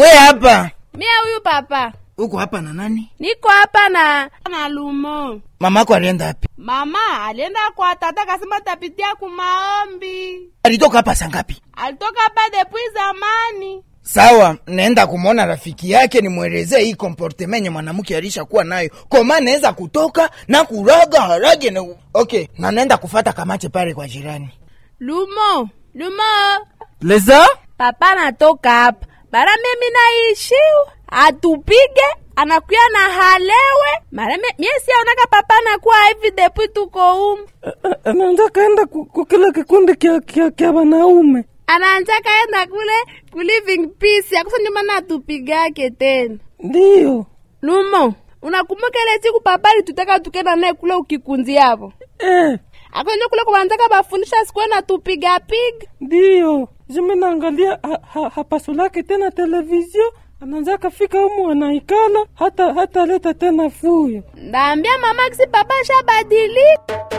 we hapa Mie huyu papa uko hapa na nani niko hapa na na Lumo. mamako alienda hapi Mama alienda kwa tata kasema tapitia kumaombi. alitoka hapa sangapi Alitoka hapa depuis zamani. sawa naenda kumwona rafiki yake nimwelezee hii komportema yenye mwanamke alishakuwa nayo koma naweza kutoka na kuraga harage na okay na naenda kufata kamache pale kwa jirani Lumo, Lumo. leza Papa anatoka hapa. Bara mimi naishiu. Atupige anakuya na halewe. Mara me- mie siaonaka papa anakuwa hivi depuis tuko humu. anaanza kaenda ku- kukila kikundi kya, kya, kya wanaume Anaanza kaenda kule ku living peace. Akusa ndio maana atupigake tena. ndiyo Lumo, unakumbuka ile siku papa alitutaka tukenda naye kule ukikunzi hapo? eh, Akonje kule kubanzaka bafundisha sikuwe na tupiga piga. ndiyo jimi naangalia ha, ha, hapasulake tena televizio anaanza kafika umu anaikala hata hata leta tena fuyo Ndaambia mama kisi papa shabadilika.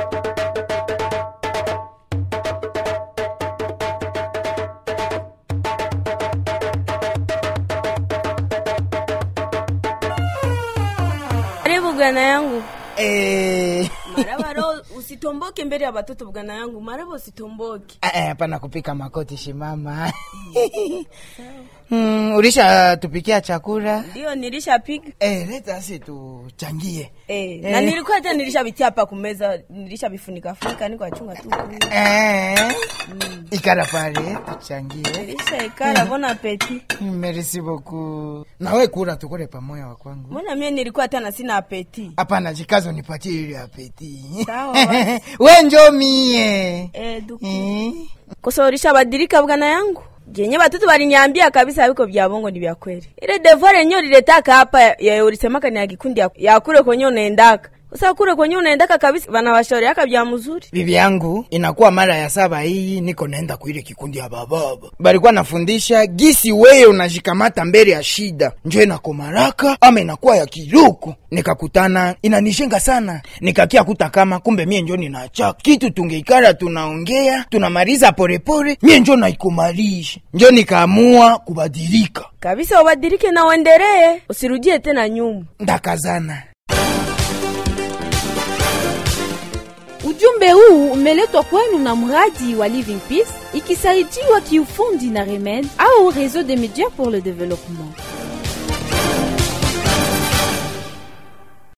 Karibu bwana yangu. Eh, Maraba roho usitomboke mbele ya watoto bwana yangu. Maraba usitomboke. eh, hapana kupika makoti shimama mm, ulisha tupikia chakula Ndio nilishapiga. eh, leta asi tuchangie Eh, na nilikuwa hata nilishabitia hapa kumeza, nilishabifunika funika niko achunga tu. eh, ikara pale tuchangie Nilishaikala bona apeti. merci beaucoup nawe kula tukule pamoja wa kwangu Mbona mimi nilikuwa hata na sina apeti. hapana jikazo nipatie ile apeti Sawa, basi. we njo mie Eh, duku. Eh, Kosa ulishabadilika bwana yangu. Jenye batoto baliniambia kabisa biko vya bongo ni vya kweli. Ile devoir yenyewe uliletaka hapa ya ulisemaka ni ya kikundi ya, ya kule kwenye unaendaka. Sasa kule kwenye unaendaka kabisa wanawashauriaka vya mzuri. bibi yangu inakuwa mara ya saba hii niko naenda kuile kikundi ya bababa balikuwa nafundisha gisi weye unajikamata mbele ya shida njo inakomaraka ama inakuwa ya kiruku nikakutana inanishenga sana nikakia kuta kama kumbe mie njo ninachaka kitu tungeikara tunaongea tunamaliza polepole mie njo naikumalisha njo nikaamua kubadilika Kabisa ubadilike na uendelee, usirudie tena nyuma. ndakazana Ujumbe huu umeletwa kwenu na mradi wa Living Peace ikisaidiwa kiufundi na Remed au Réseau des médias pour le développement.